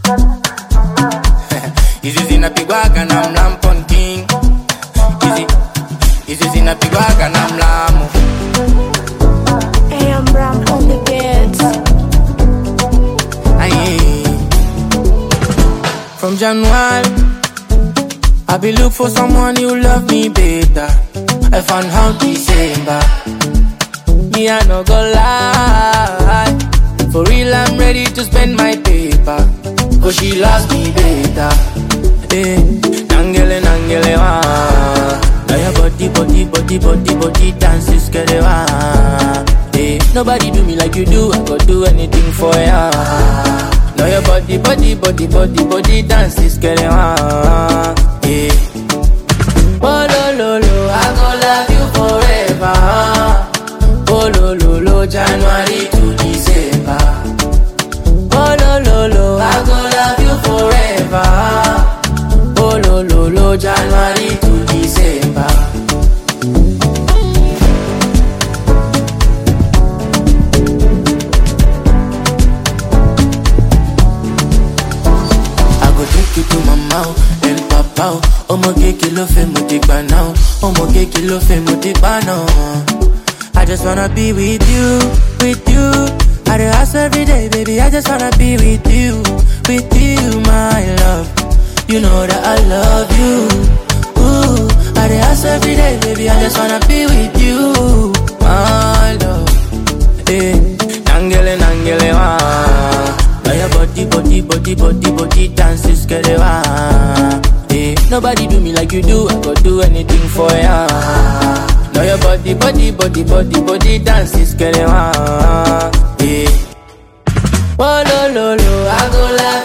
Hizi zinapigwaga na mlampon king Hizi Hizi zinapigwaga na mlamu Hey, I'm Ram on the beats. Aye. From January, I be look for someone who love me better. I found out December. Me I no go lie. For real, I'm ready to spend my paper. Cause she loves me better. Eh, nangele nangele wa. Now your body, body, body, body, body dances, get it wa. Eh, nobody do me like you do. I go do anything for ya. Now your body, body, body, body, body dances, get it wa. Eh. Oh lo lo lo, I go love you forever. Oh lo lo lo, January to December. Oh lo lo lo, I go love you forever. Oh lo lo lo, January to December. I go take you to mama, oh, el papa, oh. Ọmọ kéèké ló fẹ́ mo ti gbà náà, oh. ọmọ kéèké ló fẹ́ mo ti gbà náà. I just wanna be with you, with you. I dey hustle every day, baby. I just wanna be with you, with you, my love. You know that I love you. Ooh, I dey hustle every day, baby. I just wanna be with you, my love. Eh, nangele nangele wa. Now your body, body, body, body, body dances, get it wa. Eh, nobody do me like you do. I go do anything for ya. Now your body, body, body, body, body dances, get it wa. Eh. Oh lo lo lo, I go love